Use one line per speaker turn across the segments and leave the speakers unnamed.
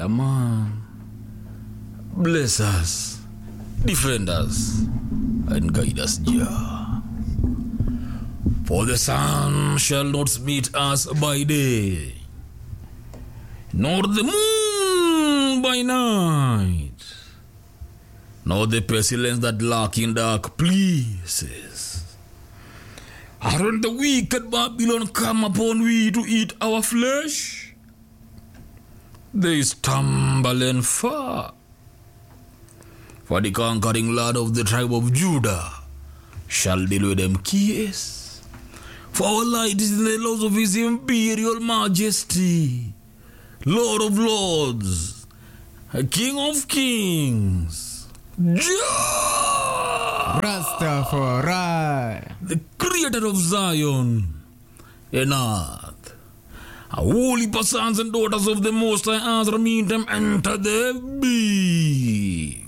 Yeah, man. Bless us, defend us, and guide us, Jah. For the sun shall not meet us by day, nor the moon by night, nor the pestilence that lurk in dark places. Aren't the wicked Babylon come upon we to eat our flesh? They stumble and fall. For the conquering Lord of the tribe of Judah shall deal with them kiss. For our light is in the laws of his imperial majesty, Lord of lords, King of kings, Jah,
Rastafari.
the creator of Zion and earth. A holy sons and daughters of the Most High Azra meet them enter the big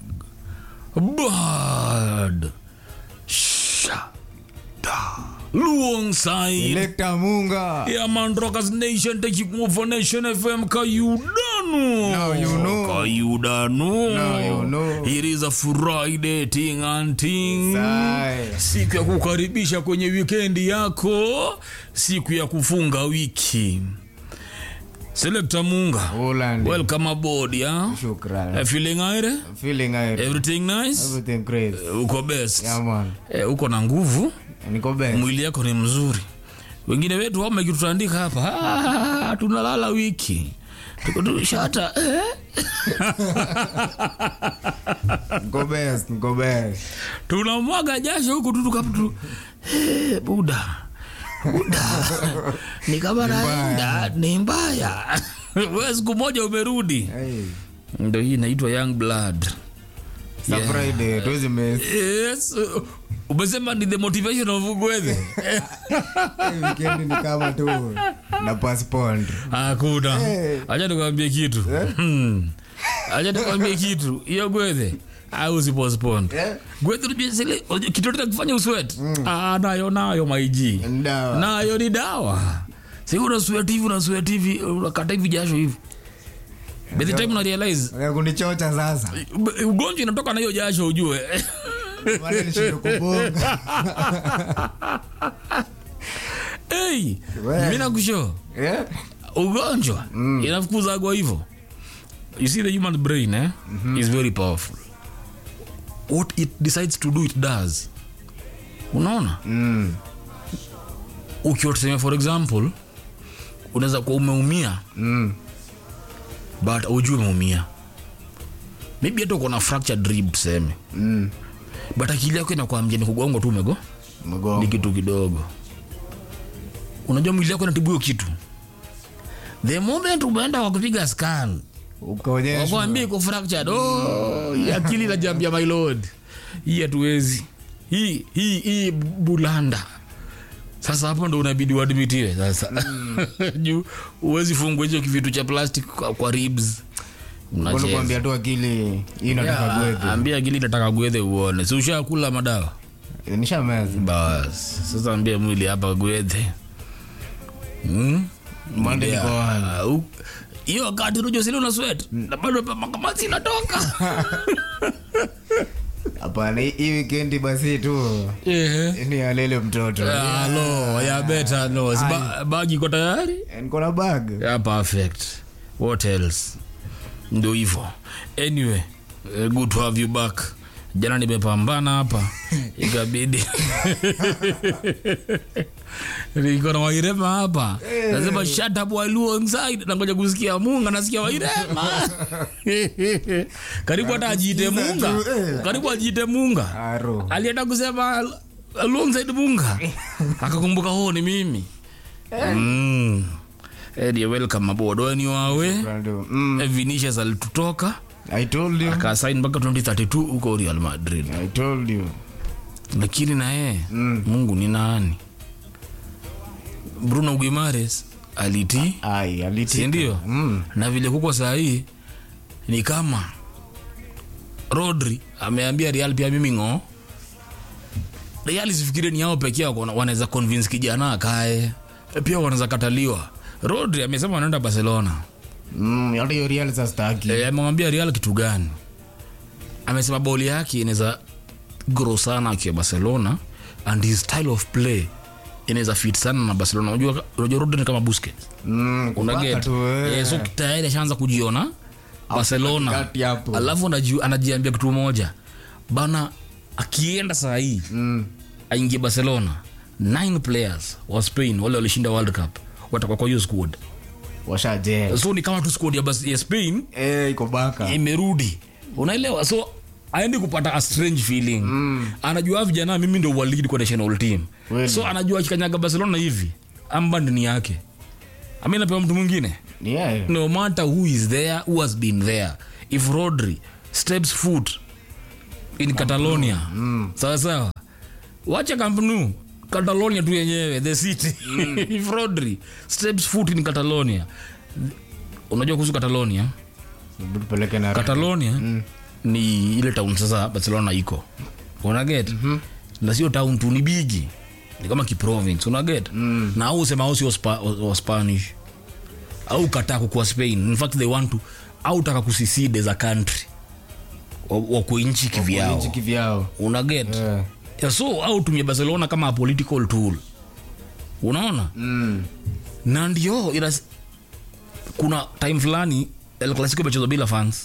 bird. Shada. Luongside.
Electa Munga.
Yeah, man, Rockers Nation taking over Nation FM. Kayudanu.
Now you know.
Kayudanu.
Now you know.
It is a Friday ting and ting.
Sai.
Siku ya kukaribisha kwenye wikendi yako, siku ya kufunga wiki. Selector Munga,
Holland.
welcome aboard ya.
Shukran.
Uh, feeling aire?
Feeling I
Everything nice?
everything great.
Uh, uko best?
Yeah man.
Eh, uko na nguvu?
Niko best.
mwili yako ni mzuri wengine wetu wame kitutandika hapa ah, tunalala wiki Tuko tu shata eh?
Niko best. Niko best.
tunamwaga jasho huku tu tukapu tu eh, buda buda ni kama naenda ni mbaya we siku moja umerudi
Hey.
ndo hii inaitwa young blood
Sa Friday. Tuwezi miss.
yes uh, umesema ni the motivation of gwethe
Hii Weekend ni kama tu na postpone.
hakuna
Eh.
acha nikwambie kitu Hmm. acha nikwambie kitu hiyo gwethe au sipostpone
Eh?
gwethe unajua zile unajua kitu chochote kufanya uswet ah, nayo nayo maiji
Ndawa.
nayo ni dawa si una sweat hivi una sweat hivi unakata hivi jasho hivi by the time una realize
Unataka kunichocha sasa.
ub- ugonjwa inatoka na hiyo jasho ujue
Wale nishindwe kubonga.
hey,
We.
mi nakusho
Eh?
ugonjwa inafukuzagwa hivyo you see the human brain eh, is very powerful what it decides to do it does unaona
Mm.
ukiwa tuseme for example unaweza kuwa umeumia
Mm.
but ujui umeumia maybe hata uko na fractured rib tuseme
Mm.
but akili yako inakwambia ni kugongo tu umego ni
Mgongo.
kitu kidogo unajua mwili yako inatibu hiyo kitu the moment umeenda wakupiga scan
Ukaonyeshwa.
wakwambia iko fractured oh, hii akili najambia my lord hii hatuwezi hii hii hii bulanda sasa hapo ndo unabidi uadmitiwe sasa juu huwezi fungua hicho kivitu cha plastic kwa, kwa ribs
Mbona
Unacheza.
kuambia tu akili hii nataka
Yeah,
gwethe.
ambia akili nataka gwethe uone si ushakula madawa
Nishameza.
bas sasa ambia mwili hapa gwethe hmm?
Mande
Yeah.
niko wapi?
Uh, hiyo wakati rujo sili una sweat na bado makamasi inatoka
Hapana, hii- hii weekend basi tu
Ehe.
ni alele mtoto.
Halo, ya beta no. Si ba- Bagi iko tayari?
Niko na bag.
Yeah, perfect. What else? Ndio hivyo. Anyway, uh, good to have you back. Jana nimepambana hapa ikabidi niko na Wairema hapa nasema shut up while you inside nangoja kusikia Munga nasikia Wairema karibu hata ajiite Munga karibu ajiite Munga
Aro.
alienda kusema alongside munga akakumbuka ho ni mimi mm. Eddie, welcome aboard when you are away
Brando. Mm,
Vinicius alitutoka
I told you.
akasain mpaka 2032 huko Real Madrid
I told you.
lakini na yeye
Mm.
Mungu ni nani Bruno Guimares alitii
Ai, aliti.
si ndio
Mm.
na vile kuko saa hii ni kama Rodri ameambia Real pia mimi ng'o Real sifikiri ni yao pekee wako- wanaweza convince kijana akae pia wanaweza kataliwa Rodri amesema anaenda Barcelona
Mm, hata hiyo real sasa staki
e, amemwambia real kitu gani amesema boli yake inaweza grow sana akiwa barcelona and his style of play inaweza fit sana na barcelona unajua unajua Rodri ni kama busquets
Mm,
una
kupaka
get
tu, eh.
eh, so tayari ashaanza kujiona barcelona
katikati hapo.
alafu anaji- anajiambia kitu moja bana akienda saa hii
Mm,
aingie barcelona nine players wa spain wale walishinda world cup watakuwa kwa hiyo squad
washaje
so ni kama tu squad ya, Bas- ya spain
Eh, iko baka
imerudi unaelewa so aendi kupata a strange feeling mm. anajua vijana mimi ndo walid kwa national team
Kweli.
so anajua akikanyaga barcelona hivi amband ni yake ami napewa mtu mwingine
ni yeye
no matter who is there who has been there if rodri steps foot in catalonia mm. sawa sawa wacha kampnu catalonia tu yenyewe the city if rodri steps foot in catalonia unajua kuhusu catalonia
Hebu tupeleke na
catalonia mm. ni ile town sasa barcelona iko unaget mm-hmm. na sio town tu ni bigi ni kama kiprovince unaget mm. na au usema au sio spa, wa spanish au kataa kukuwa spain in fact they want to au taka kusiside za country wakwe nchi kivyao
nchi kivyao
unaget
Eh.
yeah, so au tumia barcelona kama a political tool unaona
Mm,
na ndio inas, kuna time fulani el clasico imechezwa bila fans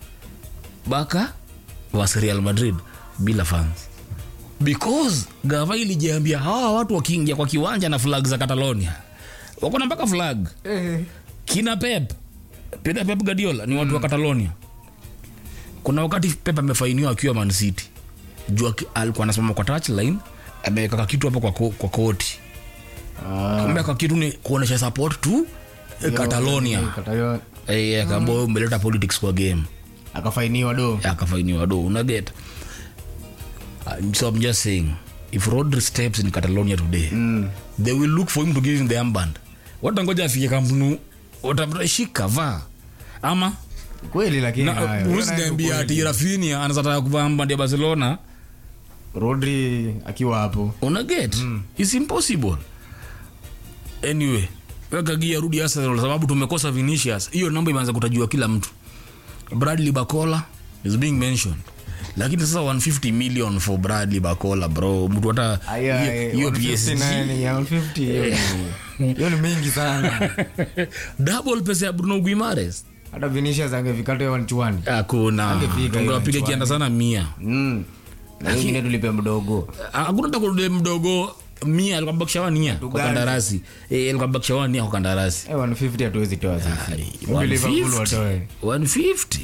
baka was real madrid bila fans because gava ilijiambia hawa watu wakiingia kwa kiwanja na flag za catalonia wakona mpaka flag
eh,
kina pep pena pep gadiola ni watu wa catalonia kuna wakati pep amefainiwa akiwa man city juu aki- alikuwa anasimama kwa touchline ameweka kakitu hapo kwa, ko, kwa koti
ah,
ameweka kitu ni kuonesha support tu eh, catalonia
eh, Catalonia.
Eh, akaambia wewe umeleta politics kwa game
akafainiwa do
akafainiwa do unaget Uh, so i'm just saying if rodri steps in catalonia today
Mm,
they will look for him to give him the armband watangoja afike kampunu watashika vaa ama
kweli lakini
na
hayo. Hiyo nayo
usiniambia
kweli.
ati rafinia anazataka kuvaa armband ya barcelona
rodri akiwa hapo
unaget mm. its impossible anyway weka gia rudi arsenal sababu tumekosa vinicius hiyo namba imeanza kutajua kila mtu bradley bacola is being mentioned lakini sasa 150 million for bradley bacola bro mtu hata
Aya,
hiyo-
eh,
hiyo
150
psg
nani, ya 150, hiyo ni- hiyo ni mingi sana
double pesa ya bruno guimares
hata vinicius angefikata hiyo wanchuani
hakuna
Angefika hiyo
tungewapiga
mchuano.
kianda sana mia
Mm. na hiyo ingine tulipe mdogo
hakuna takude mdogo mia alikuwa bakishawa nia kwa
Tugani.
kandarasi eh, alikuwa bakishawa nia kwa kandarasi
Eh, 150 hatuwezi toa sisi
Ai,
Hebu Liverpool
150.
watoe
150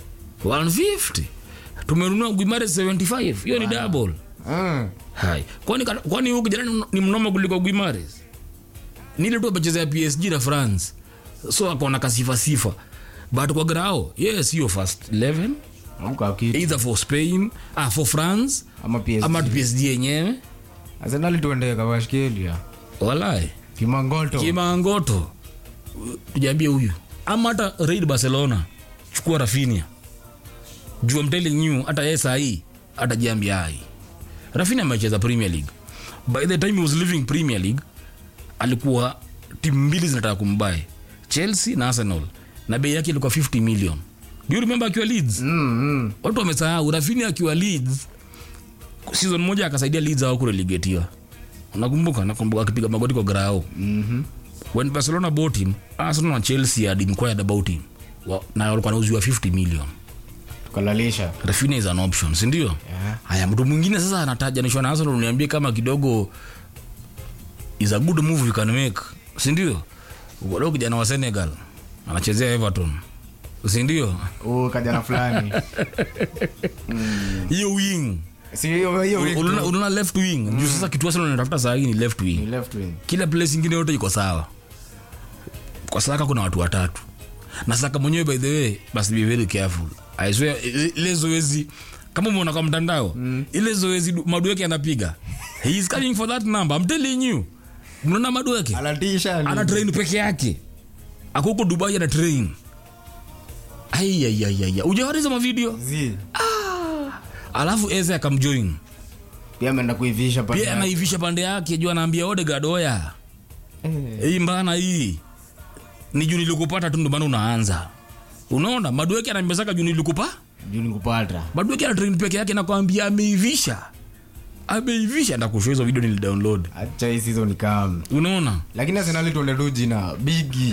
150 tumenunua guimare 75 hiyo ni double
Ah,
hai kwani kwani huyu kijana ni- ni mnoma kuliko guimares nile tu amechezea psg na france so akona kasifa sifa but kwa grao yes hiyo first 11
amka kitu
either for spain ah, for france
ama PSG
ama psg yenyewe
Arsenal tuende kawashikilia
walai
kimangoto
kimangoto tujaambie huyu ama hata raid barcelona chukua rafinia juu I'm telling you hata yeye sahii atajiambia ai rafinia amecheza premier league by the time he was leaving premier league alikuwa timu mbili zinataka kumbae chelsea na arsenal na bei yake ilikuwa 50 million do you remember akiwa leeds
Mm, mm.
watu wamesahau rafinia akiwa leeds season moja akasaidia leeds au kurelegetiwa unakumbuka nakumbuka akipiga magoti kwa grao
Mhm.
when barcelona bought him arsenal na chelsea had inquired about him Wa- na walikuwa nauziwa 50 million
tukalalisha
rafinia is an option sindio
Yeah.
haya mtu mwingine sasa anatajanishwa na arsenal uniambie kama kidogo is a good move you can make sindio ukodo kijana wa senegal anachezea everton sindio
huu kajana fulani
hiyo wing
si hiyo hiyo wing tu.
unaona unaona left wing juu sasa kitu arsenal inatafuta saa hii ni left wing
Ni left wing
kila place ingine yote iko sawa kwa saka kuna watu watatu na saka mwenyewe by the way basi be very careful I swear i- ile zoezi kama umeona kwa mtandao mm. ile zoezi du- madueke anapiga he is coming for that number I'm telling you mnaona madueke
anatisha ni-
ana train peke yake ako huko dubai ana train aiaiaiaia ujawariza mavideo
Zi.
alafu eze akamjoin
pia ameenda kuivisha pale.
pia anaivisha pande yake juu anaambia odegard oya
Eh,
hii mbana hii ni juu nilikupata tu ndo maana unaanza unaona madueke anambezaka juu nilikupa
juu nikupata
madueke ana train peke yake nakwambia ameivisha ameivisha ndakushow hizo video nilidownload
acha hii season kam
unaona
lakini arsenali tuende tu jina bigi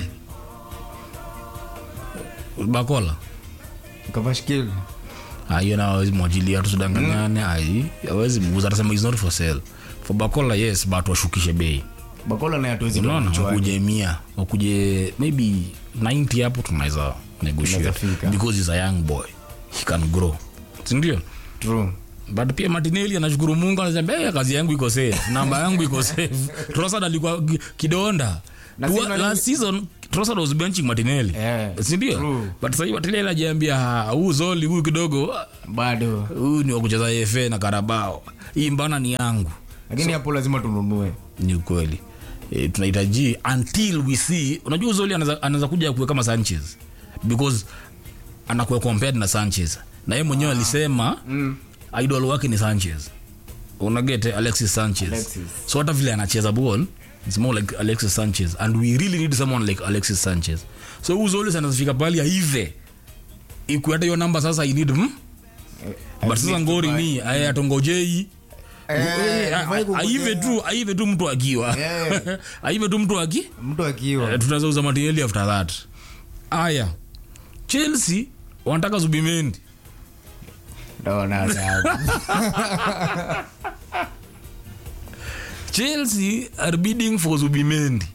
bakola
kavashkil
hiyo na awezi mwajilia tusudanganyane ai awezi muuza atasema is not for sale for bakola yes but washukishe bei
bakola naye hatuwezi
unaona
toa
wakuje mia wakuje maybe 90 hapo tunaweza negotiate
Tunaweza fika.
because he's a young boy he can grow sindio
true
but pia martinelli anashukuru mungu anasema hey, kazi yangu iko safe namba yangu iko safe trosad alikuwa ki- kidonda
Na
Tua-
si unajua-
last season trosad was benching martinelli
Eh,
sindio
true.
but sahii martinelli ajiambia huu zoli huyu kidogo
bado
huyu ni wakucheza fa na karabao hii mbana ni yangu
lakini hapo lazima tununue
ni ukweli e, tunahitaji until we see unajua uzoli anaweza anaweza kuja kuwe kama sanchez because anakuwa compared na sanchez na yeye mwenyewe alisema
mm.
idol wake ni sanchez unagete alexis sanchez
Alexis.
so hata vile anacheza ball it's more like alexis sanchez and we really need someone like alexis sanchez so uzoli anazifika pali aive iku hata hiyo namba sasa i need hmm? but sasa ngori ni aya atongojei
Eh, hafai kungojea.
aive tu aive tu mtu akiwa
Yeah.
aive tu mtu aki
mtu akiwa
Eh, tunaweza uza materiali after that aya chelsea wanataka zubimendi
Naona adabu.
chelsea are bidding for zubimendi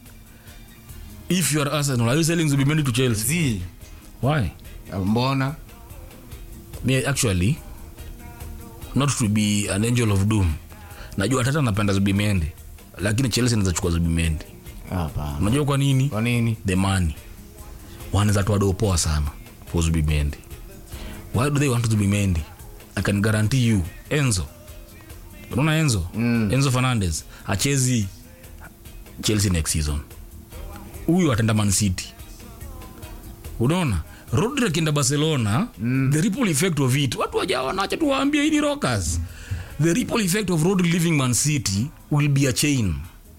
if you are arsenal are you selling zubimendi to chelsea
Zi,
why
mbona
me actually not to be an angel of doom najua tata napenda zubimendi lakini chelsea inaweza chukua zubimendi
hapana
unajua kwa nini
kwa nini
the money wanaweza toa doo poa sana for zubimendi why do they want zubimendi i can guarantee you enzo unaona enzo
Mm.
enzo fernandez achezi chelsea next season huyu atenda man city unaona rodri akienda barcelona mm. the ripple effect of it watu wajaona acha tuwaambie hii ni rockers the ripple effect of rodri leaving man city will be a chain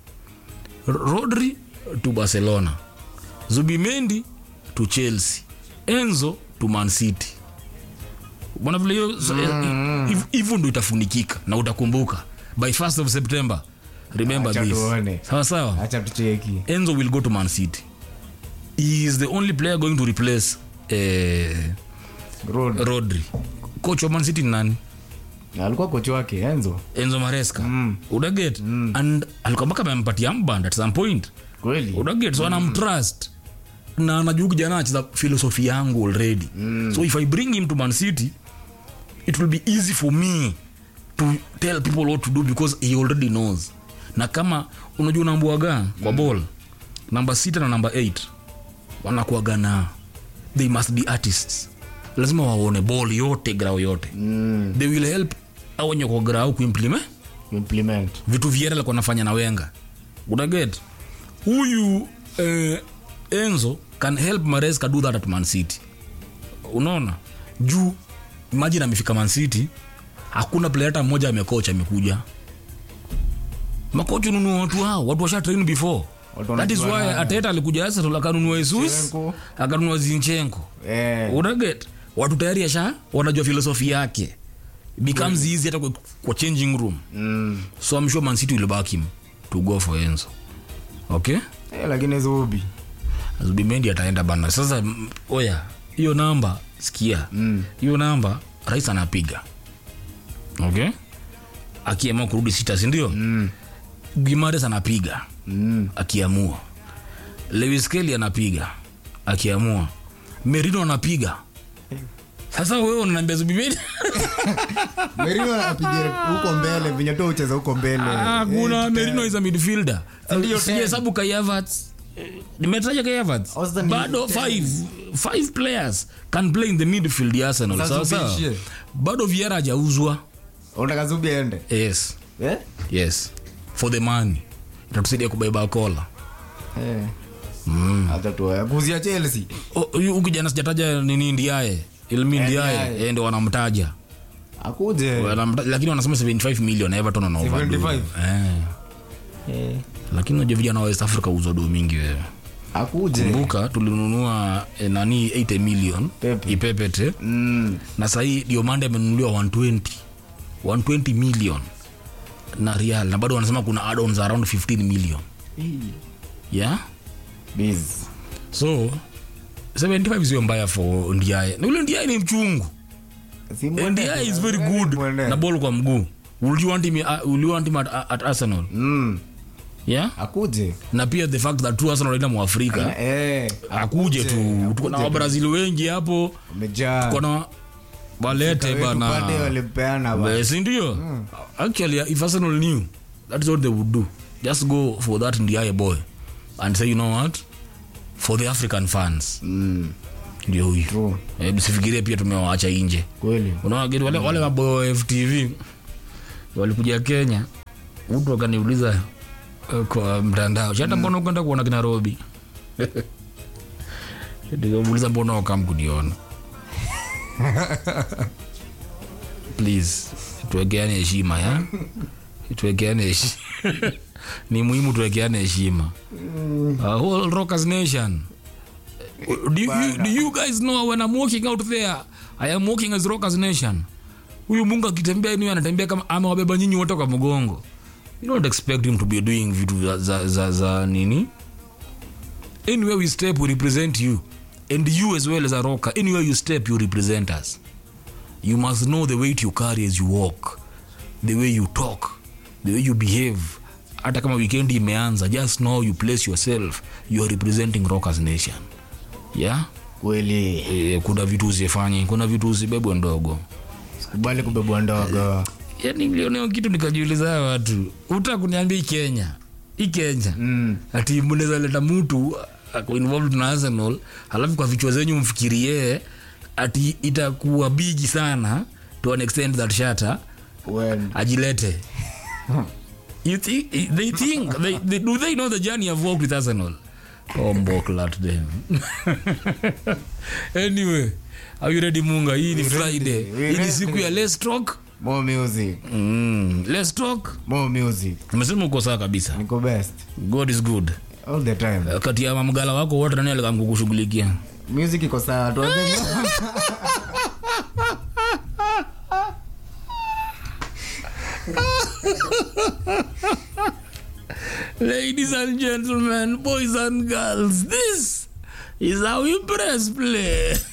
rodri to barcelona zubimendi to chelsea enzo to man city bwana vile hiyo so, hiv- hivyo ndo itafunikika na utakumbuka by 1st of september remember
Acha
this
tuone.
sawa sawa
acha tucheki
enzo will go to man city he is the only player going to replace eh,
Road.
rodri coach wa man city ni nani
alikuwa kochi wake enzo
enzo maresca
Mm.
udaget and alikuwa mpaka amempatia mband at some point
kweli
udaget so anamtrust na anajua kijana anacheza philosophy yangu already so if i bring him to man city it will be easy for me to tell people what to do because he already knows na kama unajua unaambuaga kwa ball namba sita na namba 8 wanakuaga na they must be artists lazima waone ball yote grau yote
mm.
they will help au wenye kwa grau kuimplement
implement
vitu viera alikuwa nafanya na wenga unaget huyu eh, enzo can help maresca do that at man city unaona juu imagine amefika man city hakuna player hata mmoja amekoch amekuja makochi ununua watu hao watu washa train before
Watu
that is why
wanajua na-
ateta alikuja arsenal akanunua jesus
Zinchenko.
akanunua zinchenko
eh,
unaget watu tayari asha wanajua filosofi yake becomes easy hata kwa, kwa changing room
mm.
so I'm sure Man City will back him to go for Enzo. Okay?
eh, lakini zubi
Zubimendi ataenda bana. Sasa m- oya, hiyo namba sikia.
Mm.
Hiyo namba rais anapiga. Okay? Akiamua kurudi sita, si ndio?
mm.
Gimares anapiga
Mm.
akiamua. Lewis Kelly anapiga akiamua. Merino anapiga. Sasa wewe unaniambia Zubimendi?
merino apige huko mbele venye tu ucheza huko mbele
Ah, kuna
Eh,
Merino is a midfielder.
Ndio, ten.
Sijahesabu Kai Havertz. Eh, Nimetaja Kai Havertz.
Austin ni
Bado
ten.
five five players can play in the midfield ya Arsenal.
Sasa
Sawa sawa.
ubishie.
Bado Vieira hajauzwa.
unataka zubi aende
Yes.
eh?
Yes. For the money. Itatusaidia kubeba kola.
eh. mm. hata tu kuzia chelsea
Oh, Huyu huyu kijana sijataja nini Ndiaye. Ilmi Ndiaye
Ndiaye.
yeye ndio wanamtaja.
akuje
Wanamta- Lakini wanasema 75 million Everton wana overdo.
75?
Eh.
eh.
lakini unajua vijana wa west africa uzwa do mingi wewe
akuje
kumbuka tulinunua eh, nani 80 million
Pepe.
ipepete
mm.
na sahii diomande amenunuliwa 120 120 million na real na bado wanasema kuna add-ons around 15 million yeah
Biz.
so 75 sio mbaya for ndiaye na ule ndiaye ni mchungu
Si mwende-
ndiaye is very good
mwende.
na ball kwa mguu will you want him, uh, will you want him at, at arsenal
Mm.
yeah
akuje
na pia the fact that tu arsenal ina mwafrika
Eh,
akuje tu tuko na wabrazil wengi hapo
umejaa
tuko na walete
Wetu pande
bana
walimpeana ba.
Eh, si ndio actually if arsenal knew that is what they would do just go for that ndiaye boy and say you know what for the african fans
Mm.
ndio huyu
True.
Eh, msifikirie pia tumewaacha nje
kweli
unaona gani wale, wale maboyo wa ftv walikuja kenya mtu akaniuliza eh, kwa mtandao chata mbona ukwenda kuona kina robi nikamuuliza mbona wakam kuniona please tuwekeane heshima ya tuwekeane heshima ni muhimu tuwekeane heshima uh, whole rockers nation do you, you, do you guys know when I'm walking out there I am walking as rockers nation huyu mungu akitembea ni anatembea kama amewabeba nyinyi wote kwa mgongo you don't expect him to be doing vitu za, za, za, za nini anywhere we step we represent you and you as well as a rocker anywhere you step you represent us you must know the weight you carry as you walk the way you talk the way you behave hata kama weekend imeanza just know you place yourself you are representing rockers nation yeah
kweli
e, kuna vitu usifanye kuna vitu usibebwe ndogo
sikubali kubebwa ndogo
yani nilioneo kitu nikajiuliza hawa watu uta kuniambia hii kenya hii kenya
Mm.
ati mnaweza leta mtu ako involved na arsenal halafu kwa vichwa zenyu mfikirie ati itakuwa bigi sana to an extent that shata
When-
ajilete you think, they think they, they, do they know the journey I've walked with Arsenal oh mboklat them anyway are you ready munga hii ni friday
we
hii ni
ready.
siku ya let's talk
more music
mm, let's talk
more music
umesema uko sawa kabisa
niko best
god is good
all the time
kati ya mamgala wako wote nani alikamkukushughulikia
music iko sawa tuanze
ladies and gentlemen boys and girls this is how we press play